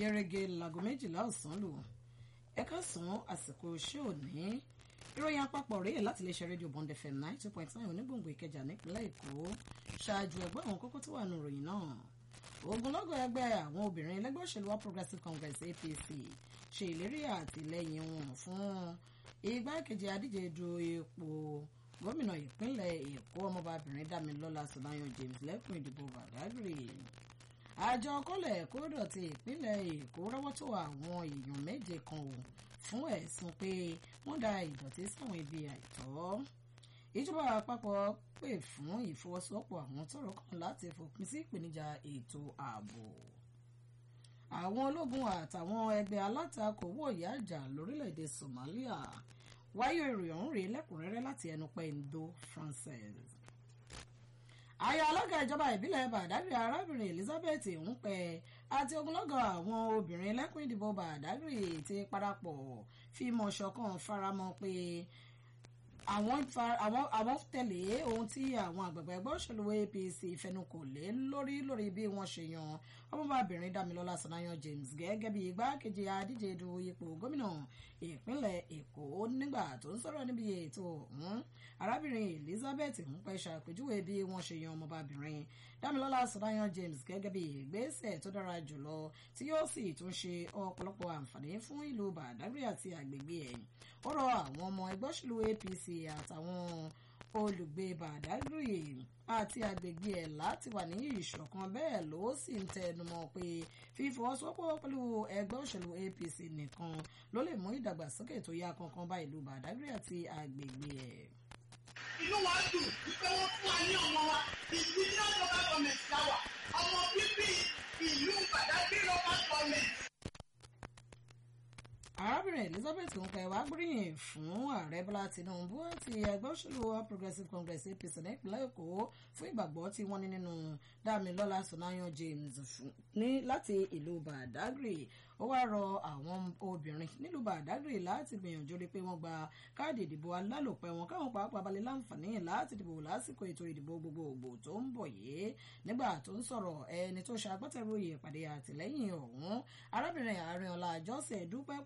gẹ́rẹ́gẹ́ láago méjìlá ọ̀sán lù ẹ̀ka sàn àsìkò iṣẹ́ òní ìròyìn àpapọ̀ rèé láti iléeṣẹ́ rédíò bond fm nine two point nine onígbòǹgbò ìkẹjà nípínlẹ̀ èkó ṣáájú ẹgbẹ́ àwọn kókó tó wà nù ròyìn náà ogunlọ́gọ̀ ẹgbẹ́ àwọn obìnrin ẹlẹ́gbẹ́ òṣèlú wa progressive congress apc ṣe ìlérí àtìlẹ́yìn wọn fún igbákejì adíje du ipò gómìnà ìpínlẹ̀ èkó ọmọbabìnrin dámilọ́lá sọláyàn james lẹ́kùn ìdìbò badagry àjọ kọ́lẹ̀ kódọ̀ ti ìpínlẹ̀ èkó rọ́wọ́ tó àwọn èèyàn méje kan ò fún ẹ̀sùn pé wọ́n da ìdọ̀tí sáwọn ibi àìtọ́ ìjọba àpapọ̀ pè fún ìfọwọ́sowọ́pọ̀ àwọn tọ́rọ̀ kàn láti fòpin sí ìpèníjà ètò ààbò àwọn ológun àtàwọn ẹgbẹ́ alátakò wọ̀yá àjà lórílẹ̀‐èdè somalia wáyé ìròyìn ọ̀hún rèé lẹ́kùnrẹ́rẹ́ láti ẹnu pẹ́ńdó francis aya alága ìjọba ìbílẹ̀ bàdágìrì arábìnrin elizabeth ńpẹ àti ogunlọ́gọ̀ àwọn obìnrin lẹ́kùn ìdìbò bàdágìrì ti parapọ̀ fíìmọ̀ ṣọ̀kan faramọ́ pé àwọn tẹ̀lé ohun tí àwọn àgbàgbà ẹgbẹ́ òṣèlú apc fẹnukò lé lórí lórí bí wọ́n ṣe yan ọmọbàbìnrin damilọ́lá sanayan james gẹ́gẹ́ bí igbákejì adíje du ipò gómìnà ìpínlẹ̀ èkó nígbà tó ń sọ̀rọ̀ níbi ètò ọ̀hún arábìnrin elizabeth ń pẹ́ ṣàpèjúwe bí wọ́n ṣe yan ọmọbàbìnrin damilọ́lá sanayan james gẹ́gẹ́ bí ìgbésẹ̀ tó dára jùlọ tí yóò sì tún ṣe ọ̀pọ̀lọpọ̀ àǹfààní fún ìlú bàdágìrì àti àgbègbè ẹ̀ ó rọ àwọn ọmọ ẹgbẹ́ òṣèlú apc àtàwọn olùgbé bàdágìrì àti àgbègbè ẹ̀ láti wà ní ìṣọ̀kan bẹ́ẹ̀ ló sì ń tẹnumọ́ pé fífọwọ́sowọ́pọ̀ pẹ̀lú ẹgbẹ́ òṣèlú apc nìkan ló lè mú ìdàgbàsókè tó yá kankan bá ìlú bàdágìrì àti àgbègbè ẹ̀. inú wa dùn wípé wọ́n fún wa ní ọmọ wa ìpínlẹ̀ local government láwà ọmọ bíbí ìlú bàdágìrì local government arábìnrin elizabeth nkẹ wàá gbóríyìn fún ààrẹ bọ́lá tinubu àti ẹgbẹ́ òṣèlú all progressives congress apc nípínlẹ̀ èkó fún ìgbàgbọ́ tí wọ́n ní nínú dámilọ́lá sonayan james ní láti ìlú badagry ó wáá rọ àwọn obìnrin nílùú badagry láti gbìyànjú rí pé wọ́n gba káàdì ìdìbò alálòpẹ́ wọn káwọn pàápàá balẹ̀ láǹfààní láti dìbò lásìkò ètò ìdìbò gbogbogbò tó ń bọ̀ yìí nígbà tó ń sọ̀rọ̀ ẹni tó ṣe agbátẹrù ìpàdé àtìlẹ́yìn ọ̀hún arábìnrin àárín ọ̀la àjọṣe dúpẹ́